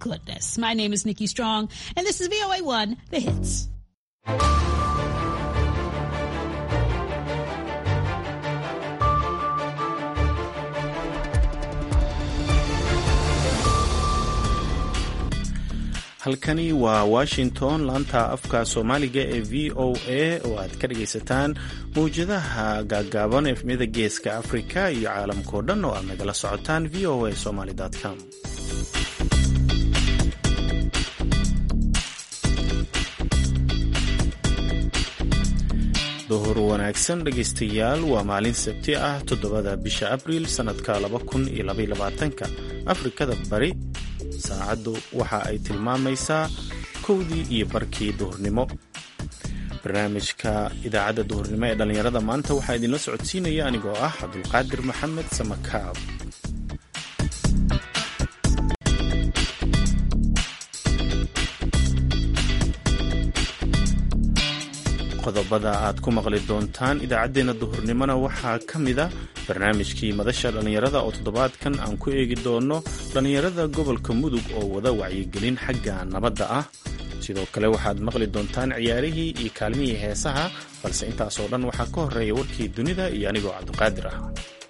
goodness. My name is Nikki Strong, and this is VOA1, The Hits. halkani waa washington laanta afka soomaaliga ee v o a oo aad ka dhagaysataan mawjadaha gaagaaban efmiyada geeska afrika iyo caalamkao dhan oo aad nagala socotaan v o a somaly com duhur wanaagsan dhegaystayaal waa maalin sabti ah toddobada bisha abriil sannadka ka afrikada bari saacaddu waxa ay tilmaamaysaa kowdii iyo barkii duhurnimo barnaamijka idaacadda duhurnimo ee dhallinyarada maanta waxaa idinla socodsiinaya anigoo ah cabdulqaadir maxamed samakaab qodobada aad ku maqli doontaan idaacaddeenna duhurnimona waxaa ka mid a barnaamijkii madasha dhallinyarada oo toddobaadkan aan ku eegi doono dhallinyarada gobolka mudug oo wada wacyigelin xagga nabadda ah sidoo kale waxaad maqli doontaan ciyaarihii iyo kaalmihii heesaha balse intaasoo dhan waxaa ka horreeya warkii dunida iyo anigoo cabdiqaadir ah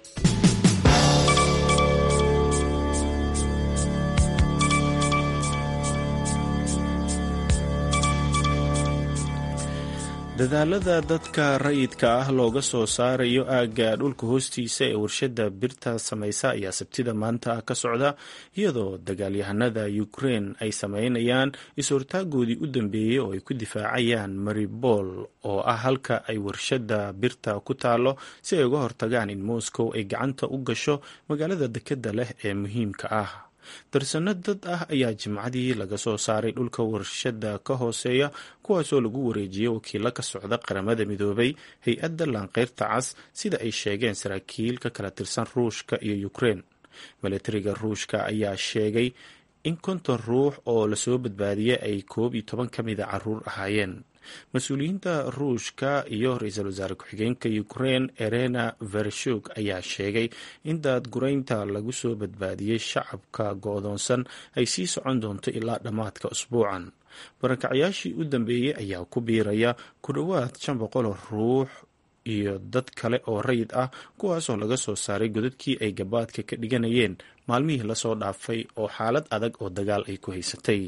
dadaalada dadka rayidka ah looga soo saarayo aagga dhulka hoostiisa ee warshadda birta samaysa ayaa sabtida maanta ka socda iyadoo dagaalyahanada ukrein ay sameynayaan is-hortaagoodii u dambeeyey oo ay ku difaacayaan maribol oo ah halka ay warshadda birta ku taalo si ay uga hortagaan in moscow ay gacanta u gasho magaalada dekadda leh ee muhiimka ah darsano dad ah ayaa jimcadii laga soo saaray dhulka warshadda ka hooseeya kuwaasoo lagu wareejiyey wakiilo ka socda qaramada midoobay hay-adda laanqeyrta cas sida ay sheegeen saraakiil ka kala tirsan ruushka iyo ukrein milatariga ruushka ayaa sheegay in konton ruux oo lasoo badbaadiyey ay koob iyo toban ka mida caruur ahaayeen mas-uuliyiinta ruushka iyo ra-iisul wasaare ku-xigeenka ukrein erena vershug ayaa sheegay in daadguraynta lagu soo badbaadiyey shacabka go-doonsan ay sii socon doonto ilaa dhammaadka usbuucan barakacyaashii u dambeeyey ayaa ku biiraya ku dhowaad shan boqol ruux iyo dad kale oo rayid ah kuwaasoo laga soo saaray godadkii ay gabaadka ka dhiganayeen maalmihii lasoo dhaafay oo xaalad adag oo dagaal ay ku haysatay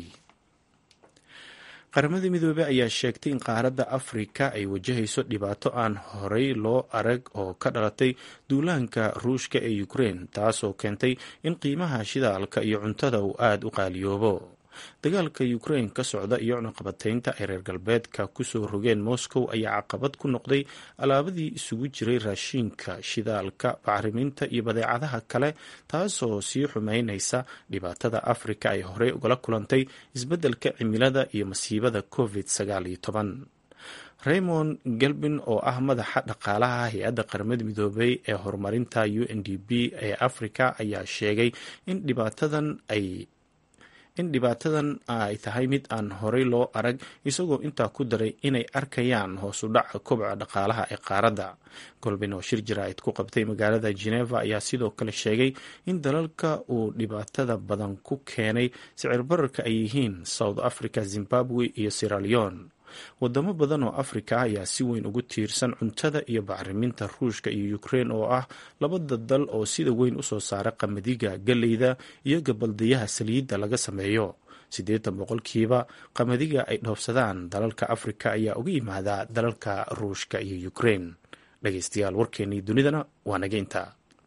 qaramada midoobey ayaa sheegtay in qaaradda afrika ay wajahayso dhibaato aan horey loo arag oo ka dhalatay duulaanka ruushka ee ukrein taasoo keentay in qiimaha shidaalka iyo cuntada uu aada u qaaliyoobo dagaalka ukrein ka socda iyo cunaqabataynta ay reer galbeedka kusoo rogeen moscow ayaa caqabad ku noqday alaabadii isugu jiray raashiinka shidaalka bacriminta iyo badeecadaha kale taasoo sii xumeynaysa dhibaatada afrika ay horey ugala kulantay isbeddelka cimilada iyo masiibada covid sagaal iyo toban raymond gelbin oo ah madaxa dhaqaalaha hay-adda qaramada midoobey ee horumarinta u n d b ee afrika ayaa sheegay in dhibaatadan ay in dhibaatadan ay tahay mid aan horey loo arag isagoo intaa ku daray inay arkayaan hoos u dhaca kobca dhaqaalaha ee qaaradda golbin oo shir jaraa'id ku qabtay magaalada geneva ayaa sidoo kale sheegay in dalalka uu dhibaatada badan ku keenay sicir bararka ay yihiin south africa zimbabwe iyo siraleon wadamo badan oo afrika ah ayaa si weyn ugu tiirsan cuntada iyo bacriminta ruushka iyo ukrein oo ah labada dal oo sida weyn usoo saara qamadiga galleyda iyo gabaldayaha saliidda laga sameeyo siddeetan boqolkiiba qamadiga ay dhoofsadaan dalalka afrika ayaa uga yimaada dalalka ruushka iyo ukrein dhegaystayaal warkeennii dunidana waa naga intaa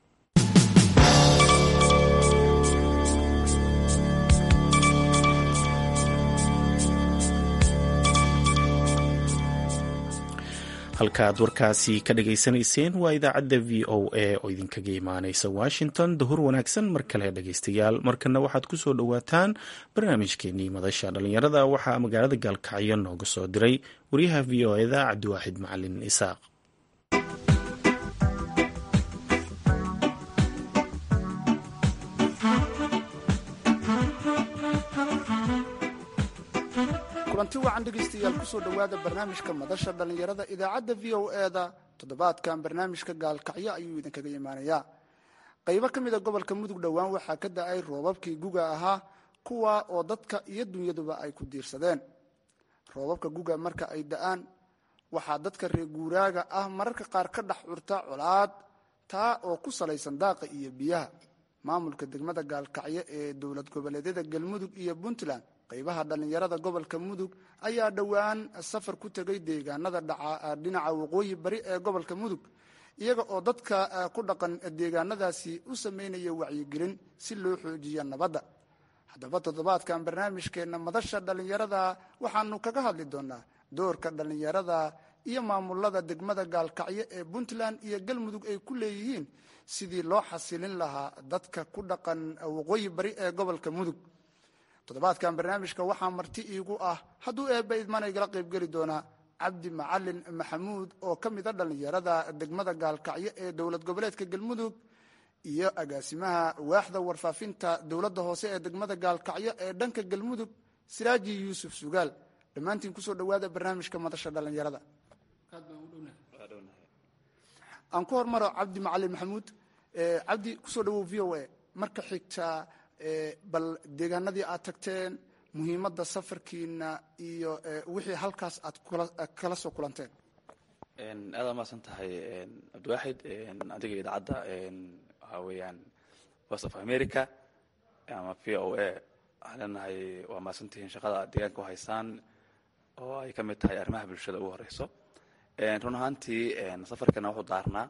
halkaaad warkaasi ka dhagaysanayseen waa idaacadda v o a oo idinkaga imaaneysa washington dahur wanaagsan mar kale dhagaystayaal markana waxaad ku soo dhowaataan barnaamijkeenii madasha dhallinyarada waxaa magaalada gaalkacyo nooga soo diray wariyaha v o eda cabdiwaaxid macalin isaaq kulanti wacan dhegaystayaal kusoo dhowaada barnaamijka madasha dhallinyarada idaacadda v o eda toddobaadkan barnaamijka gaalkacyo ayuu idinkaga imaanayaa qaybo ka mid a gobolka mudug dhowaan waxaa ka da-ay roobabkii guga ahaa kuwa oo dadka iyo dunyaduba ay ku diirsadeen roobabka guga marka ay da-aan waxaa dadka reer guuraaga ah mararka qaar ka dhex curta colaad taa oo ku salaysan daaqa iyo biyaha maamulka degmada gaalkacyo ee dowlad goboleedyada galmudug iyo puntland qaybaha dhallinyarada gobolka mudug ayaa dhowaan safar ku tegay deegaanada dhinaca waqooyi bari ee gobolka mudug iyaga oo dadka ku dhaqan deegaanadaasi u sameynaya wacyigelin si loo xoojiyo nabadda haddaba toddobaadkan barnaamijkeenna madasha dhallinyarada waxaanu kaga hadli doonaa doorka dhallinyarada iyo maamulada degmada gaalkacyo ee puntland iyo galmudug ay ku leeyihiin sidii loo xasilin lahaa dadka ku dhaqan waqooyi bari ee gobolka mudug toddobaadkan barnaamijka waxaa marti iigu ah hadduu eebba idman igala qaybgeli doonaa cabdi macalin maxamuud oo ka mid a dhallinyarada degmada gaalkacyo ee dowlad goboleedka galmudug iyo agaasimaha waaxda warfaafinta dowladda hoose ee degmada gaalkacyo ee dhanka galmudug siraaji yuusuf sugaal dhammaantiin kusoo dhawaada barnaamijka madasha dhallinyarada aan ku hormaro cabdi macalin maxamuud cabdi kusoo dhawow v o a marka xigta bal deegaanadii aad tagteen muhiimadda safarkiina iyo wixii halkaas aad kala soo kulanteen aad aa mahadsan tahay cabdiwaaxid adiga idaacadda waxaa weeyaan voice of america ama v o a waxaan leenahay waa mahadsantihiin shaqada aad deegaanka u haysaan oo ay ka mid tahay arrimaha bulshada ugu horeyso run ahaantii safarkana wuxuu daarnaa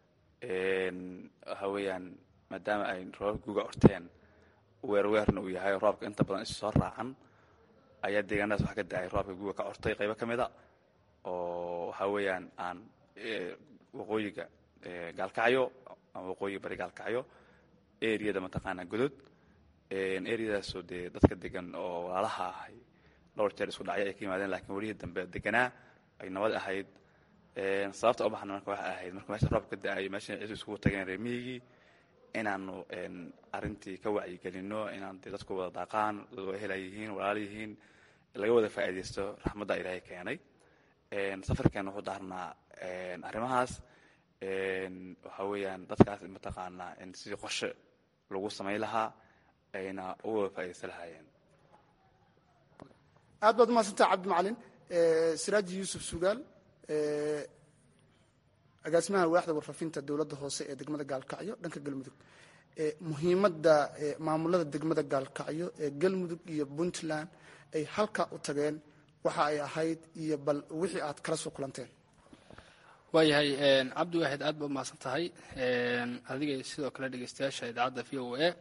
waxa weeyaan maadaama ay roobabka guga orteen weerweerna uu yahay roobka inta badan isu soo raacan ayaa deegaanadaas waxaa ka da-ay roobka guga ka ortay qaybo ka mida oo waxa weeyaan aan waqooyiga gaalkacyo ama waqooyi bari gaalkacyo areada mataqaanaa godod areadaasoo dee dadka degan oo walaalaha ahay dhowr jeer isku dhacyo ay ka yimaadeen lakiin welihii dambe deganaa ay nabad ahayd sababta u baxna marka waxay ahayd marka meesha roobka ka da-ayo meesha cidu iskugu tageen reer miyigii inaanu arintii ka wacyigelino inaan de dadku wada daaqaan dad waa hela yihiin walaal yihiin laga wada faa'iidaysto raxmadda ilaahay keenay safarkeena wuxuu daarnaa arrimahaas waxa weeyaan dadkaas mataqaanaa sidii qorshe lagu samayn lahaa ayna uga wada faa'iidaysta lahaayeen aad baad umaadsantaha cabdi macalin siraaji yuusuf sugaal agaasimaha waaxda warfaafinta dowladda hoose ee degmada gaalkacyo dhanka galmudug muhiimadda maamulada degmada gaalkacyo ee galmudug iyo puntland ay halkaa u tageen waxa ay ahayd iyo bal wixii aad kala soo kulanteen waayahay cabdi waaxid aad ba umahadsan tahay adiga sidoo kale dhegeystayaasha idaacadda v o a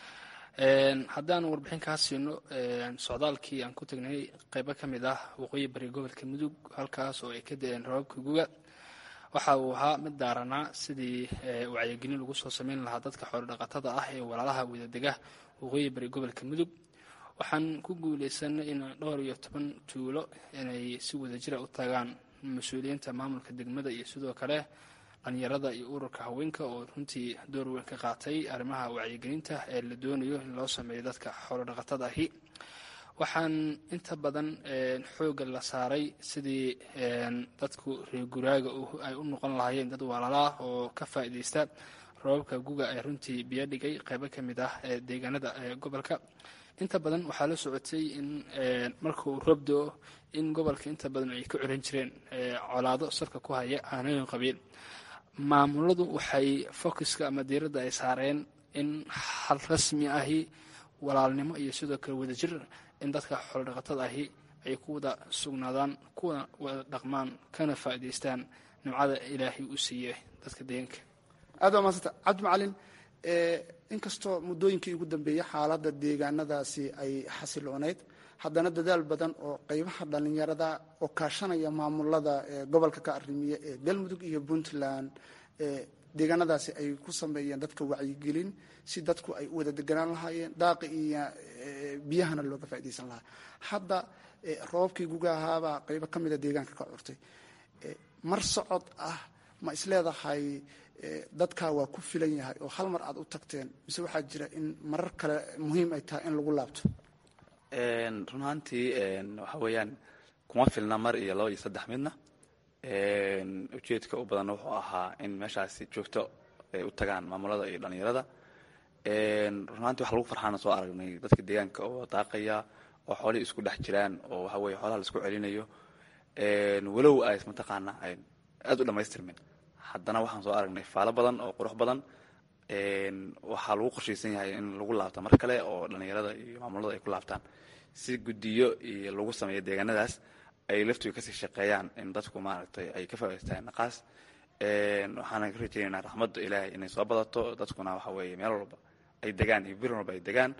haddaan warbixin kaa siino socdaalkii aan ku tagnay qeybo ka mid ah waqooyi bari gobolka mudug halkaas oo ay ka da-een roobabka guga waxa uu ahaa mid daaranaa sidii wacyigelin lagu soo sameyn lahaa dadka xoolodhaqatada ah ee walaalaha wadadega waqooyi bari gobolka mudug waxaan ku guuleysanay in dhowr iyo toban tuulo inay si wadajira u tagaan mas-uuliyiinta maamulka degmada iyo sidoo kale dhalinyarada iyo ururka haweenka oo runtii door weyn ka qaatay arrimaha wacyigelinta ee la doonayo in loo sameeyo dadka xoolodhaqatada ahi waxaan inta badan xoogga la saaray sidii dadku reer guraaga ay u noqon lahaayeen dad walaalaah oo ka faa'iidaysta roobabka guga ee runtii biyo dhigay qaybo ka mid ah ee deegaanada gobolka inta badan waxaa la socotay in marka uu roob do-o in gobolka inta badan ay ka curan jireen colaado salka ku haya aanooyin qabiil maamuladu waxay focuska ama diiradda ay saareen in hal rasmi ahi walaalnimo iyo sidoo kale wadajir in dadka xoolodhaqatada ahi ay ku wada sugnaadaan kuwa wada dhaqmaan kana faa'idaystaan nimcada ilaahay u siiye dadka deegaanka aad waa maasanta cabdi macalin inkastoo muddooyinkii ugu dambeeyey xaaladda deegaanadaasi ay xasiloonayd haddana dadaal badan oo qeybaha dhallinyarada oo kaashanaya maamulada gobolka ka arrimiya ee galmudug iyo puntland deegaanadaasi ay ku sameeyeen dadka wacyigelin si dadku ay u wada deganaan lahaayeen daaqi iyo biyahana looga faaidaysan lahaa hadda roobabkii guga ahaabaa qeybo ka mida deegaanka ka curtay mar socod ah ma isleedahay dadkaa waa ku filan yahay oo hal mar aad u tagteen mise waxaa jira in marar kale muhiim ay tahay in lagu laabto run ahaantii waxa weeyaan kuma filna mar iyo laba iyo saddex midna ujeedka u badanna wuxuu ahaa in meeshaasi joogto ay u tagaan maamulada iyo dhallinyarada runaantii wax lagu farxaana soo aragnay dadka deegaanka oo daaqaya oo xoolihii isku dhex jiraan oo waxa weye xoolaha laisku celinayo walow ay mataqaana ayn aada u dhamaystirmin haddana waxaan soo aragnay faalo badan oo qurux badan waxaa lagu qorshaysan yahay in lagu laabta mar kale oo dhalinyarada iyo maamulada ay ku laabtaan si guddiyo iyo lagu sameeyo deegaanadaas ay laftiga kasii shaqeeyaan in dadku maaragtay ay ka faa'idaystaan naqaas waxaana ka rajeynaynaa raxmadda ilaahay inay soo badato dadkuna waxa weeye meel walba ay degaan iyo bir walba ay degaan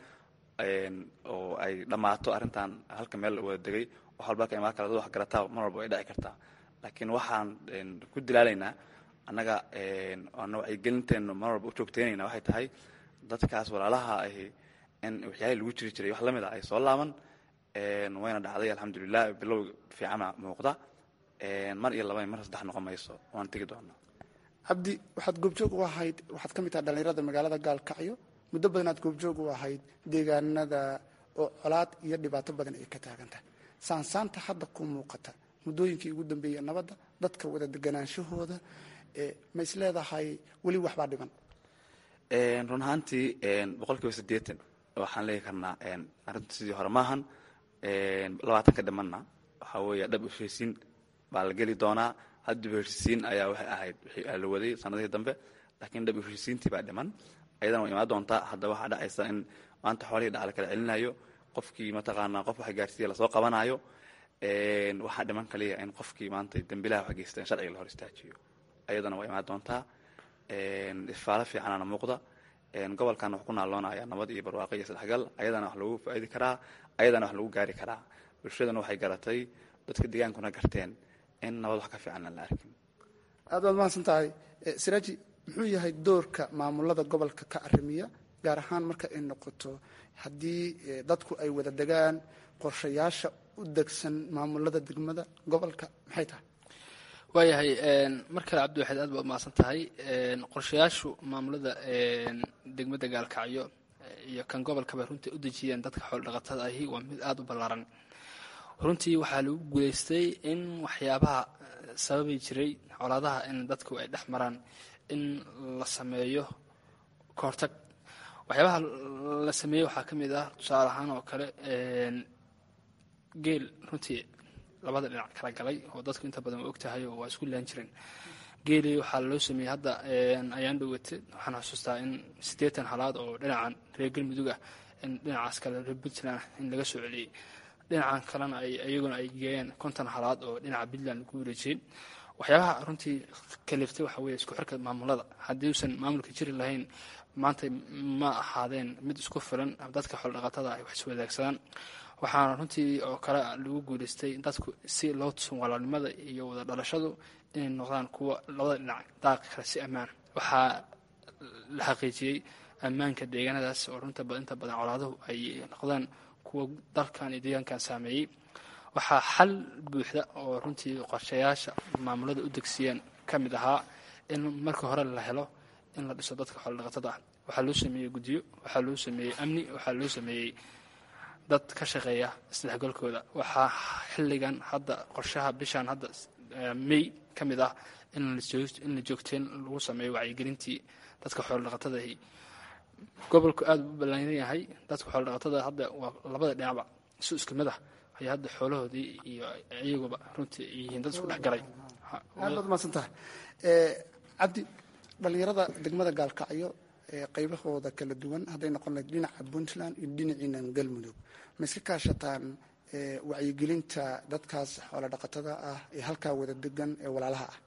oo ay dhammaato arrintan halka meel wada degay wax walba ka imaan kara dad wax garataa mar walba ay dhici kartaa laakiin waxaan ku dilaalaynaa annaga ana wacyigelinteenu mar walba u joogteynayna waxay tahay dadkaas walaalaha ahi in waxyaalihii lagu jiri jiray wax lamid a ay soo laaban wayna dhacday alxamdulilah bilow fiicana muuqda mar iyo laba mar saddex noqon mayso waan tegi doonaa cabdi waxaad goobjoog u ahayd waxaad ka mid tahay dhalinyarada magaalada gaalkacyo muddo badan aad goobjoog u ahayd deegaanada oo colaad iyo dhibaato badan ay ka taagan tahay saansaanta hadda ku muuqata muddooyinkii ugu dambeeyey nabadda dadka wada deganaanshahooda ma is leedahay weli waxbaa dhiban run ahaantii boqol kiiba siddeetan waxaan leegi karnaa arrintu sidii hore maahan labaatanka dhimanna waxaa weeye dhab heshiisiin baa la geli doonaa haddaba heshiisiin ayaa waxay ahayd wixii la waday sanadihii dambe laakiin dhab heshiisiintii baa dhiman ayadana way imaan doontaa hadda waxaa dhacaysa in maanta xoolihii dhaca la kala celinayo qofkii mataqaanaa qof wax gaarsiiya lasoo qabanayo waxaa dhiman kaliya in qofkii maanta dembilaha wax geysta in sharciga la hor istaajiyo ayadana waa imaan doontaa ifaalo fiicanana muuqda gobolkan wax ku naaloonaya nabad iyo barwaaqo iyo isdhexgal ayadana wax lagu faaidi karaa ayadana wax lagu gaari karaa bulshadana waxay garatay dadka deegaankuna garteen in nabad wax ka fiican aan la arkin aad baad mahadsan tahay siraaji muxuu yahay doorka maamulada gobolka ka arrimiya gaar ahaan marka ay noqoto haddii dadku ay wada degaan qorshayaasha u degsan maamulada degmada gobolka maxay tahay waayahay mar kale cabdiwaxid aad baa umahadsan tahay qorshayaashu maamulada degmada gaalkacyo iyo kan gobolkaba runtii u dejiyeen dadka xoolodhaqatada ahi waa mid aada u ballaaran runtii waxaa lagu guulaystay in waxyaabaha sababi jiray colaadaha in dadku ay dhex maraan in la sameeyo kahortag waxyaabaha la sameeyey waxaa ka mid ah tusaale ahaan oo kale geel runtii labada dhinac kala galay oo dadku inta badan waa ogtahay oo waa isku laan jireen geelii waxaa loo sameeyey hadda ayaan dhowate waxaan xusuustaa in siddeetan halaad oo dhinacan reer galmudug ah in dhinacaas kale reer puntland in laga soo celiyey dhinacan kalena ay iyaguna ay geeyeen konton halaad oo dhinaca puntland lagu wareejiyey waxyaabaha runtii kaliftay waxa weeye isku xirka maamulada haddii uusan maamulka jiri lahayn maanta ma ahaadeen mid isku filan dadka xoolodhaqatada ay wax iswadaagsadaan waxaana runtii oo kale lagu guulaystay dadku si loo tusun walaalnimada iyo wada dhalashadu inay noqdaan kuwa labada dhinac daaqi kara si ammaan waxaa la xaqiijiyey ammaanka deegaanadaas oo runta inta badan colaaduhu ay noqdaan kuwa dalkan iyo deegaankan saameeyey waxaa xal buuxda oo runtii qorshayaasha maamulada u degsiyeen ka mid ahaa in marka hore la helo in la dhiso dadka xoolodhaqatada ah waxaa loo sameeyey guddiyo waxaa loo sameeyey amni waxaa loo sameeyey dad ka shaqeeya isdhexgalkooda waxaa xilligan hadda qorshaha bishan hadda may ka mid ah in la joogteen lagu sameeyo wacyigelintii dadka xoolodhaqatadahi gobolku aada u balaaran yahay dadka xoolodhaqatada hadda waa labada dhinacba isu isku mid ah ayaa hadda xoolahoodii iyo iyaguba runtii yihiin dad isku dhex galay aad baad umahadsan tahay cabdi dhalinyarada degmada gaalkacyo qaybahooda kala duwan hadday noqon lahayd dhinaca puntland iyo dhinaciinan galmudug ma iska kaashataan wacyigelinta dadkaas xoolo dhaqatada ah ee halkaa wada degan ee walaalaha ah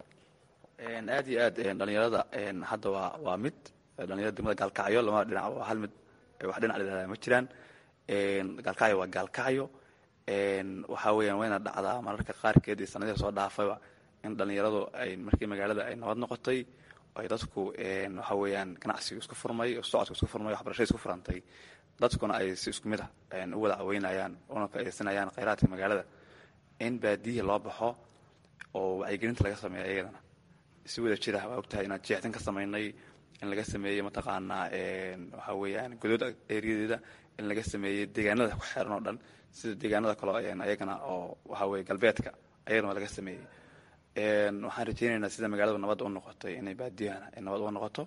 aad iyo aad dhalinyarada hadda waa waa mid dhalinyarada degmada gaalkacyo lamada dhinac waa hal mid wax dhinac ladhahdaa ma jiraan gaalkacyo waa gaalkacyo waxaa weeyaan wayna dhacdaa mararka qaarkeed iyo sanadihii soo dhaafayba in dhalinyaradu ay markii magaalada ay nabad noqotay ay dadku waxa weeyaan ganacsiga isku furmay socodka isku furmay waxbarashada isku furantay dadkuna ay si isku mid ah u wada caweynayaan una faaidaysanayaan khayraadka magaalada in baadiyihii loo baxo oo wacyigelinta laga sameeya iyadana si wada jira waa ogtahay inaan jeextan ka samaynay in laga sameeyey mataqaanaa waxa weeyaan godood eeriyadeeda in laga sameeyey deegaanada ku xeeran oo dhan sida deegaanada kaleo ayagana oo waxa weye galbeedka ayagana waa laga sameeyey waxaan rajeynaynaa sida magaaladu nabad u noqotay inay baadiyahana ay nabad u noqoto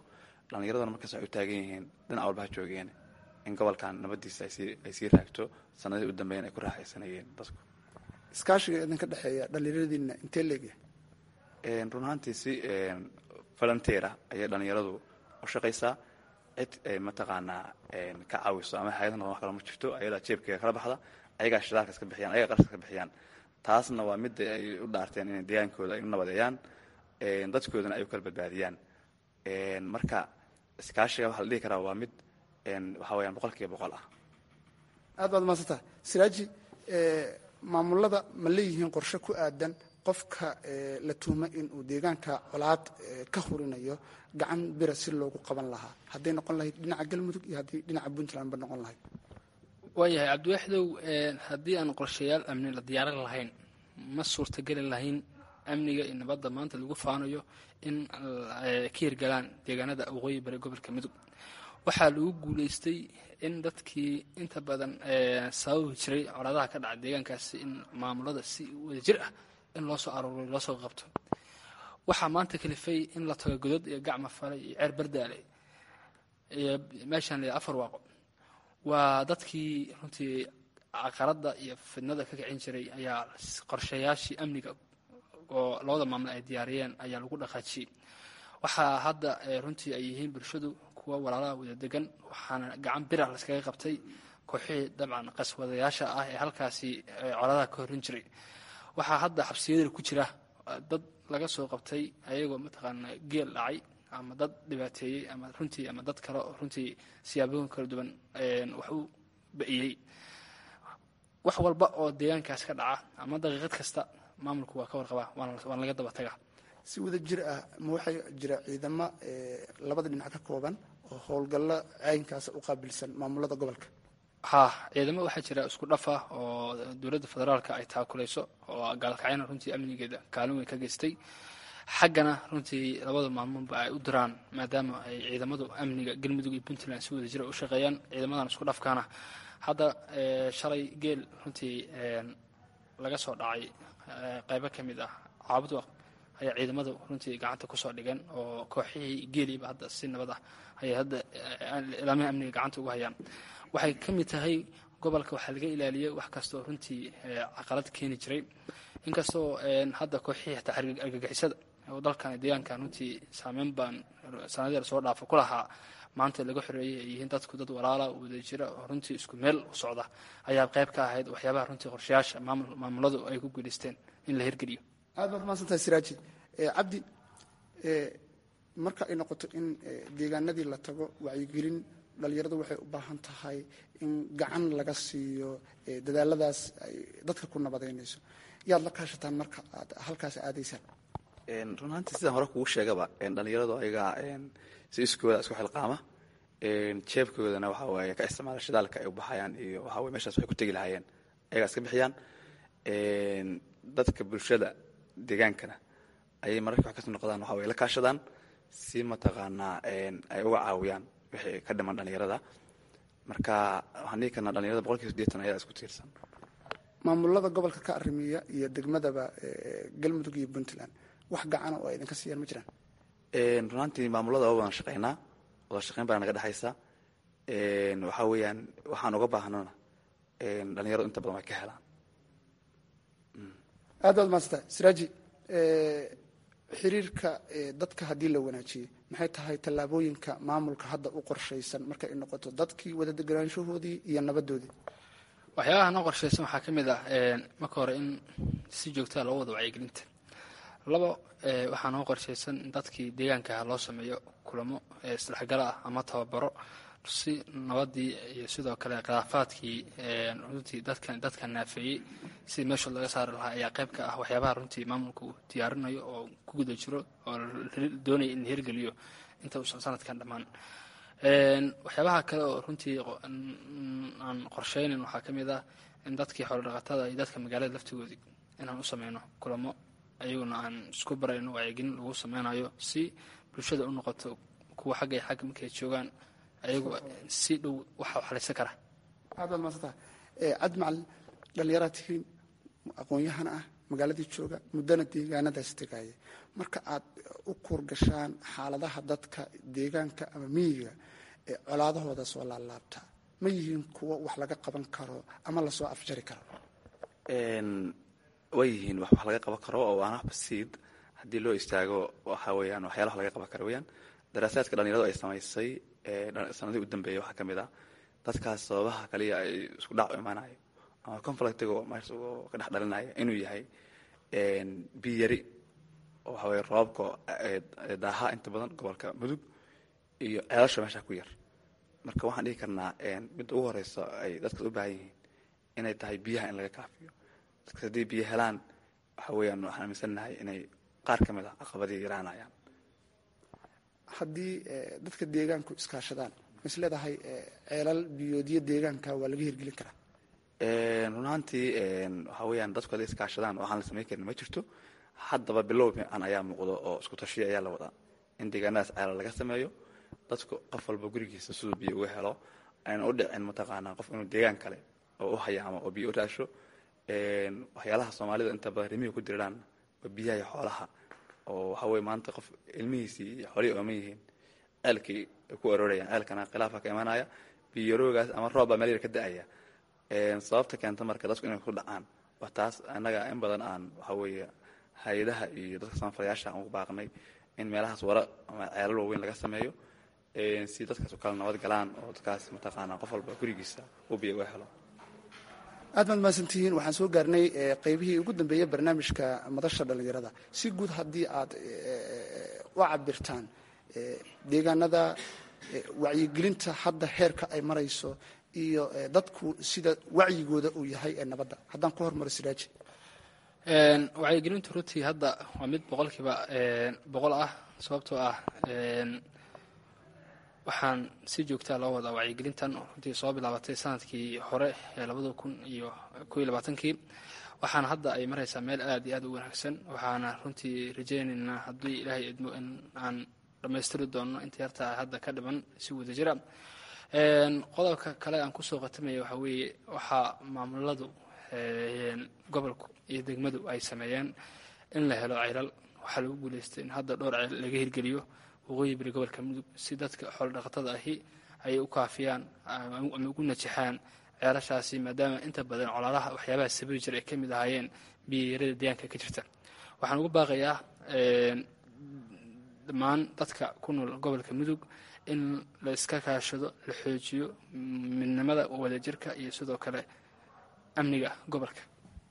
dhallinyaraduna markaas waxay u taagan yihiin dhinac walba ha joogeen in gobolkan nabadiisa ay sii raagto sanadihii u dambeyn ay ku raaxaysanayeen dadku iskaashiga idinka dhexeeya dhallinyaradiina intee leegyahay run ahaantii si volunteera ayay dhallinyaradu u shaqaysaa cid mataqaanaa ka caawiso ama hay-adna wax kale ma jirto ayadaa jeebkeega kala baxda ayagaa shidaalka iska bixiyaan ayagaa qarashka iska bixiyaan taasna waa midda ay u dhaarteen inay deegaankooda ay u nabadeeyaan dadkoodana ay u kala badbaadiyaan marka iskaashiga waxaa la dhihi karaa waa mid waxa weyaan boqol kiiba boqol ah aad baad maadsantaha siraaji maamulada ma leeyihiin qorshe ku aadan qofka la tuuma inuu deegaanka colaad ka hurinayo gacan bira si loogu qaban lahaa hadday noqon lahayd dhinaca galmudug iyo haddii dhinaca puntlandba noqon lahayd waayahay cabdiwaxdow haddii aan qorshayaal amni la diyaarin lahayn ma suurtageli lahayn amniga iyo nabadda maanta lagu faanayo in ka hirgalaan deegaanada waqooyi bari gobolka mudug waxaa lagu guulaystay in dadkii inta badan sababi jiray colaadaha ka dhaca deegaankaasi in maamulada si wada jir ah in loo soo aruuriyo loo soo qabto waxaa maanta kalifay in la tago godod iyo gacma falay iyo ceer bardaale iyo meeshaan la afar waaqo waa dadkii runtii caqaradda iyo fidnada ka kicin jiray ayaa qorshayaashii amniga oo labada maamul ay diyaariyeen ayaa lagu dhaqaajiyey waxaa hadda runtii ay yihiin bulshadu kuwa walaalaha wada degan waxaana gacan bira laskaga qabtay kooxihii dabcan qaswadayaasha ah ee halkaasi coladaha ka horin jiray waxaa hadda xabsiyadii ku jira dad laga soo qabtay ayagoo mataqaana geel dhacay ama dad dhibaateeyey ama runtii ama dad kale oo runtii siyaabooyin kala duwan wax u ba'iyey wax walba oo deegaankaas ka dhaca ama daqiiqad kasta maamulku waa ka warqabaa waana laga daba tagaa si wada jir ah ma waxaa jira ciidamo labada dhinac ka kooban oo howlgallo caynkaas u qaabilsan maamulada gobolka ha ciidamo waxaa jira isku dhaf ah oo dowladda federaalka ay taakulayso oo gaalkacyana runtii amnigeeda kaalin weyn ka geystay xaggana runtii labada maalmoodba ay u diraan maadaama ay ciidamadu amniga galmudug iyo puntland si wada jira u shaqeeyaan ciidamadan isku dhafkaana hadda shalay geel runtii laga soo dhacay qaybo ka mid ah caabud ayaa ciidamadu runtii gacanta kusoo dhigan oo kooxihii geeliiba hadda si nabad ah ayay hadda ilaamaha amniga gacanta ugu hayaan waxay ka mid tahay gobolka waxaa laga ilaaliyey wax kastaoo runtii caqalad keeni jiray inkastoo hadda kooxihii hataa argagixisada oo dalkan deegaankan runtii saameyn baan sanadii lasoo dhaafa ku lahaa maanta laga xoreeyey ay yihiin dadku dad walaala wada jira oo runtii isku meel u socda ayaa qayb ka ahayd waxyaabaha runtii qorshayaasha maamuladu ay ku guulaysteen in la hirgeliyo aad baad mahadsantahay siraaji cabdi marka ay noqoto in deegaanadii la tago wacyigelin dhalinyaradu waxay u baahan tahay in gacan laga siiyo dadaaladaas ay dadka ku nabadeynayso yaad la kaashataan marka aad halkaas aadaysaan run ahaantii sidaan hore kugu sheegaba dhalinyaradu ayagaa si iskooda isku xilqaama jeebkoodana waxa waaye ka isticmaala shidaalka ay u baxayaan iyo waxa weye meshaas waxay ku tegi lahaayeen ayagaa iska bixiyaan dadka bulshada deegaankana ayay mararka wax kasoo noqdaan waxa weye la kaashadaan si mataqaanaa ay uga caawiyaan wixii ka dhiman dhalinyarada marka waxaan dhihi karnaa dhalinyarada boqol kiiba sideetan ayadaa isku tiirsan maamulada gobolka ka arrimiya iyo degmadaba galmudug iyo puntland wax gacana oo ay idinka siiyaan ma jiraan runaantii maamulada waa wadan shaqeynaa wada shaqeyn baa naga dhexaysa waxaa weeyaan waxaan uga baahnana dhalinyaradu inta badan way ka helaan aad baad maadsantahay siraaji xiriirka dadka haddii la wanaajiyey maxay tahay tallaabooyinka maamulka hadda u qorshaysan markay noqoto dadkii wada deganaanshahoodii iyo nabadoodii waxyaabaha noo qorshaysan waxaa ka mid ah marka hore in si joogtaa loo wada wacyigelinta labo waxaa noo qorshaysan in dadkii deegaankaha loo sameeyo kulamo isdhexgala ah ama tababaro si nabadii iyo sidoo kale khilaafaadkii runtii dadkan dadka naafeeyey si meeshood laga saari lahaa ayaa qayb ka ah waxyaabaha runtii maamulka uu diyaarinayo oo ku guda jiro oo doonaya in la hirgeliyo inta uusan sanadkan dhammaan waxyaabaha kale oo runtii aan qorsheynin waxaa ka mid ah in dadkii xoolodhaqatada iyo dadka magaalada laftigoodii inaan u sameyno kulamo ayaguna aan isku barayno wacyigelin lagu sameynayo si bulshada u noqoto kuwa xagga iyo xagga markay joogaan ayagu si dhow waxa waxlaysan kara aad baad maadsantaha cabdi macalin dhallinyaraad tihiin aqoon-yahan ah magaaladii jooga muddana deegaanadaas tegaya marka aad u kuurgashaan xaaladaha dadka deegaanka ama miyiga ee colaadahooda soo laalaabta ma yihiin kuwo wax laga qaban karo ama lasoo afjari karo way yihiin wax wax laga qaban karo oo waana basiid haddii loo istaago waxa weeyaan waxyaalaha laga qaban karo weyaan daraasaadka dhalinyaradu ay samaysay sanadii u dambeeyay waxaa ka mid ah dadkaas sababaha kaliya ay isku dhac u imaanayo ama conflictigo meesha ka dhex dhalinaya inuu yahay biyari oo waxa weye roobka daaha inta badan gobolka mudug iyo ceelasha meesha ku yar marka waxaan dhihi karnaa midda ugu horeysa ay dadkaas u baahan yihiin inay tahay biyaha in laga kaafiyo dadkas haddii biyo helaan waxa weeyaan waxaan aaminsannahay inay qaar ka mid ah caqabadii yaraanayaan haddii dadka deegaanku iskaashadaan ma is leedahay ceelal biyoodyo deegaanka waa laga hirgelin karaa run ahaantii waxa weeyaan dadku hadday iskaashadaan waxaan la samayn karin ma jirto haddaba bilow fiican ayaa muuqdo oo isku tashiya ayaa la wadaa in deegaanadaas ceelal laga sameeyo dadku qof walba gurigiisa siduu biyo uga helo ayna u dhicin mataqaanaa qof inuu deegaan kale oo u hayaamo oo biyo u raasho waxyaalaha soomaalida inta badan rimihi ku diriraan waa biyaha iyo xoolaha oo waxa weye maanta qof ilmihiisii iyo xoolihii ooman yihiin ceelkii ay ku aroorayaan ceelkana khilaafa ka imanaya biyaroogaas ama roob baa meel yar ka da-aya sababta keenta marka dadku inay ku dhacaan waa taas annaga in badan aan waxa weeye hay-adaha iyo dadka samafalayaasha aan ugu baaqnay in meelahaas wara ama ceelal waaweyn laga sameeyo si dadkaas u kala nabad galaan oo dadkaas mataqaanaa qof walba gurigiisa uu biyo uga helo aad baad mahadsantihiin waxaan soo gaarnay qeybihii ugu dambeeyey barnaamijka madasha dhallinyarada si guud haddii aad u cabirtaan deegaanada wacyigelinta hadda heerka ay marayso iyo dadku sida wacyigooda uu yahay ee nabadda haddaan ku hormaro siraaji wacyigelintu runtii hadda waa mid boqolkiiba boqol ah sababtoo ah waxaan si joogtaa loo wadaa wacyigelintan runtii soo bilaabatay sanadkii hore ee labada kun iyo ko iyo labaatankii waxaana hadda ay maraysaa meel aad iyo aad u wanaagsan waxaana runtii rajaynaynaa haddii ilaahay idmo in aan dhammaystiri doono inta yartaa hadda ka dhiman si wada jira qodobka kale aan kusoo qatamaya waxaa weeye waxaa maamuladu gobolku iyo degmadu ay sameeyeen in la helo ceylal waxaa lagu guuleystay in hadda dhowr ceyl laga hirgeliyo waqooyi bari gobolka mudug si dadka xoolodhaqatada ahi ay u kaafiyaan ama ugu najixaan ceelashaasi maadaama inta badan colaadaha waxyaabaha sabiri jir ay ka mid ahaayeen biyayarada deegaanka ka jirta waxaan ugu baaqayaa dhammaan dadka ku nool gobolka mudug in la iska kaashado la xoojiyo midnimada wadajirka iyo sidoo kale amniga gobolka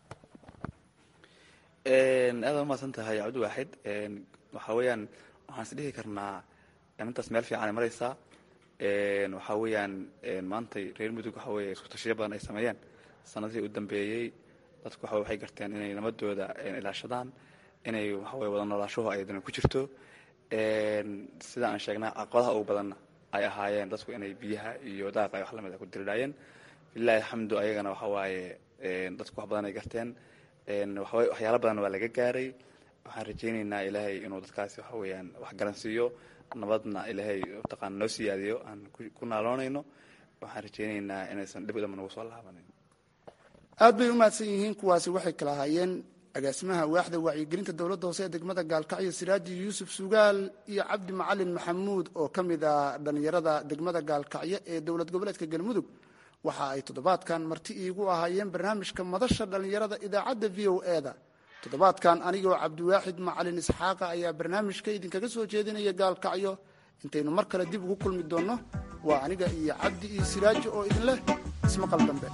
aada umahadsan tahay cabdi waaxid waxaa weeyaan waxaan is dhihi karnaa intaas meel fiican ay maraysaa waxaa weeyaan maantay reer mudug waxa weeye isku tashiyo badan ay sameeyeen sanadihii u dambeeyey dadku waxa waxay garteen inay nabadooda ilaashadaan inay waxaweye wada noolaashuhu ay dana ku jirto sida aan sheegnay caqabadaha ugu badanna ay ahaayeen dadku inay biyaha iyo daaqa ay wax lamid a ku diridhaayeen bilahi alxamdu ayagana waxa waaye dadku wax badan ay garteen waxaweye waxyaala badan waa laga gaaray waxaan rajaynaynaa ilaahay inuu dadkaasi waxa weeyaan wax garansiiyo nabadna ilaahay mataqaana noo siyaadiyo aan ku naaloonayno waxaan rajaynaynaa inaysan dhib dhama nagu soo laabanin aad bay u mahadsan yihiin kuwaasi waxay kala ahaayeen agaasimaha waaxda wacyigelinta dowladda hoose ee degmada gaalkacyo siraaji yuusuf sugaal iyo cabdi macalin maxamuud oo ka mid ah dhallinyarada degmada gaalkacyo ee dowlad goboleedka galmudug waxa ay toddobaadkan marti iigu ahaayeen barnaamijka madasha dhallinyarada idaacadda v o e da toddobaadkan anigoo cabdiwaaxid macalin isxaaqa ayaa barnaamijka idinkaga soo jeedinaya gaalkacyo intaynu mar kale dib ugu kulmi doonno waa aniga iyo cabdi iyo siraaji oo idin leh ismaqal dambe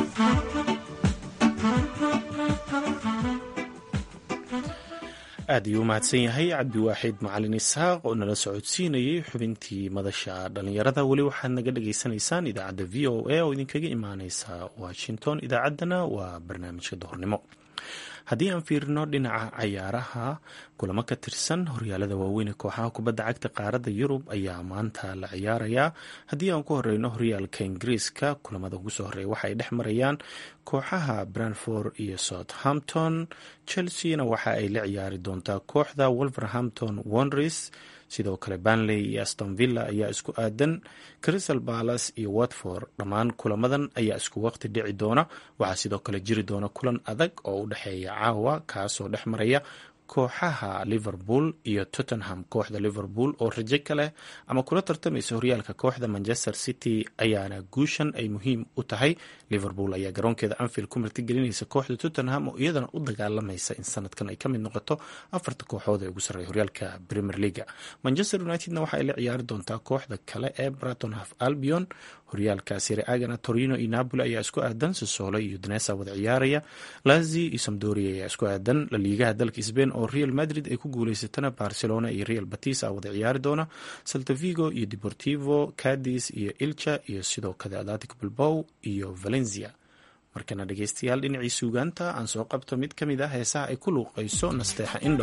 aad ayuu u mahadsan yahay cabdiwaaxid macalin isxaaq oo nala socodsiinayay xubintii madasha dhallinyarada weli waxaad naga dhagaysanaysaan idaacadda v o a oo idinkaga imaaneysa washington idaacaddana waa barnaamijka duhurnimo haddii aan fiirino dhinaca cayaaraha kulamo ka tirsan horyaalada waaweyn ee kooxaha kubadda cagta qaaradda yurub ayaa maanta la ciyaarayaa haddii aan ku horeyno horyaalka ingiriiska kulamada ugu soo horeeya waxa ay dhex marayaan kooxaha branford iyo southampton chelseana waxa ay la ciyaari doontaa kooxda wolverhampton wonders sidoo kale banley iyo aston villa ayaa isku aadan crystal balas iyo watford dhammaan kulamadan ayaa isku waqti dhici doona waxaa sidoo kale jiri doona kulan adag oo u dhexeeya caawa kaasoo dhex maraya kooxaha liverpool iyo tottenham kooxda liverpool oo rajo ka leh ama kula tartamaysa horyaalka kooxda manchester city ayaana guushan ay muhiim u tahay liverpool ayaa garoonkeeda anfield ku martigelinaysa kooxda tottenham oo iyadana u dagaalamaysa in sanadkan ay ka mid noqoto afarta kooxood ee ugu sarreeya horyaalka premier leaga manchester unitedna waxa ay la ciyaari doontaa kooxda kale ee braton haf albion horyaalka siriagana torino iyo napoli ayaa isku aadan sosolo iyo danesa wada ciyaaraya lazi iyo samdoria ayaa isku aadan laliigaha dalka sbain oo real madrid ay ku guuleysatana barcelona iyo real batis a wada ciyaari doona saltavigo iyo deportivo cadis iyo ilcha iyo sidoo kale atlantic bilbow iyo valencia markana dhegeystayaal dhinacii suugaanta aan soo qabto mid ka mid ah heesaha ay ku luuqayso nasteexa indho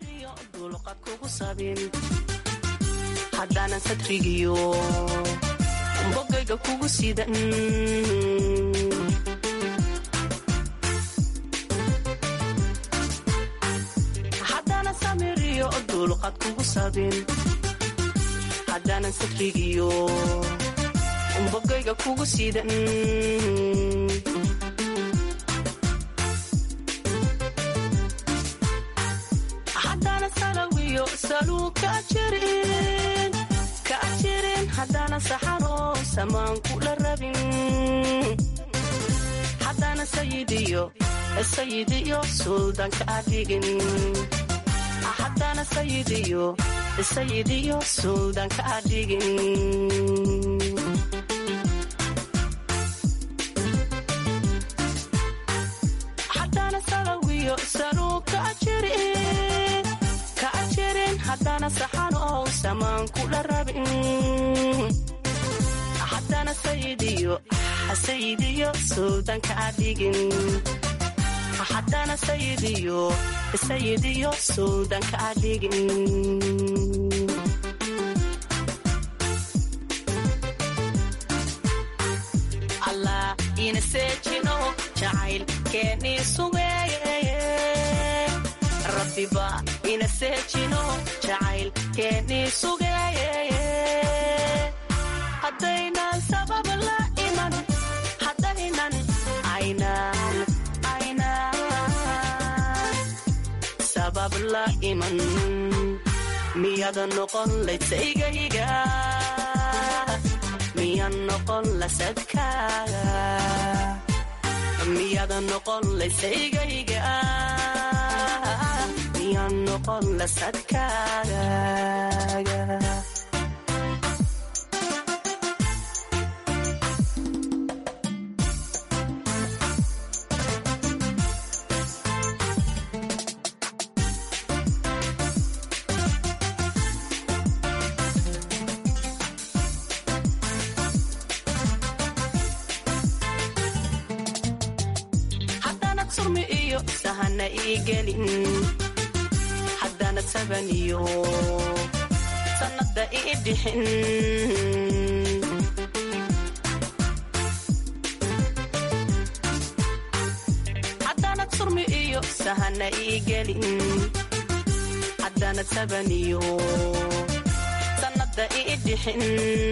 bogayga kugu sidan haddana samiriyo dulqad kugu sabin haddaanan sadrigiyo bogayga kugu sidan haddana salawiyo saluu ka jirin haddana saxaro samaan kula rabin haddana sayidiyo sayidiyo suldanka adhigin haddana sayidiyo sayidiyo suldanka adhigin haddana salawiyo saluu ka jirin ka jirin haddana saxaro samaan kula rabin haddana sayidiyo sayidiyo suldanka adhigin haddana sayidiyo sayidiyo suldanka adhigin allah ina seejino jacayl keenii sugeeye rabbiba ina seejino jacayl keenii sugeeye haddaynan sabab la iman haddaynan aynan aynan sabab la iman miyada noqon laysaygayga miyan noqon lasadkaaga miyada noqon laysaygayga miyan noqon lasadkaaga haddaanad surmi iyo sahana ii gelin haddaanad saban iyo sannada ii dhixin haddaanad surmi iyo sahana ii gelin haddaanad saban iyo sannada ii dhixin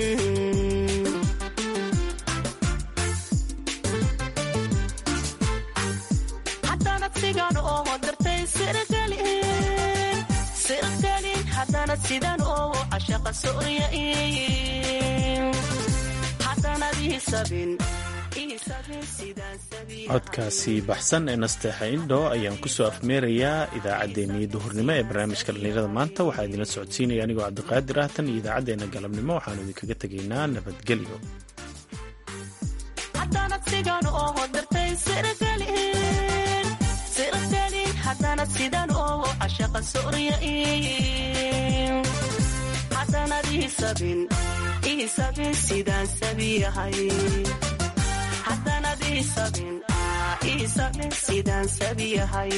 haddaanad sigan oo dartay sirgelin sirgelin haddaanad sidan oo cashaqa soryain haddaanad ii sabin ii sabin sidaan sabiya codkaasi baxsan ee nasteexa indho ayaan kusoo afmeerayaa idaacaddeenii duhurnimo ee barnaamijka dhallinyarada maanta waxaa idinla socodsiinaya anigoo cabdiqaadir ah tan iyo idaacaddeenna galabnimo waxaanu idinkaga tegaynaa nabadgelyo haddaanad sigan oo dartay sirgelin sirgelin haddaanad sidan oo cashaqa soryain haddaanad ii sabin ii sabin sidaan sabiyahay haddaanad ii sabin ii sabin sidaan sabiyahay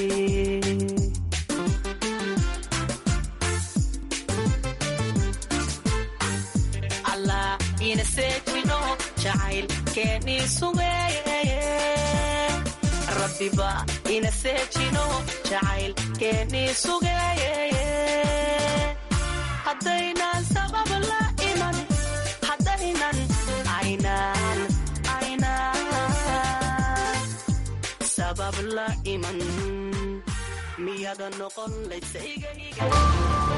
allah ina seejino jacayl keenii sugeeye rabbiba ina seejino jacayl keenii sugeeye haddaynan sabab la iman haddaynan aynaan aynaan sabab la iman miyada noqon laysayga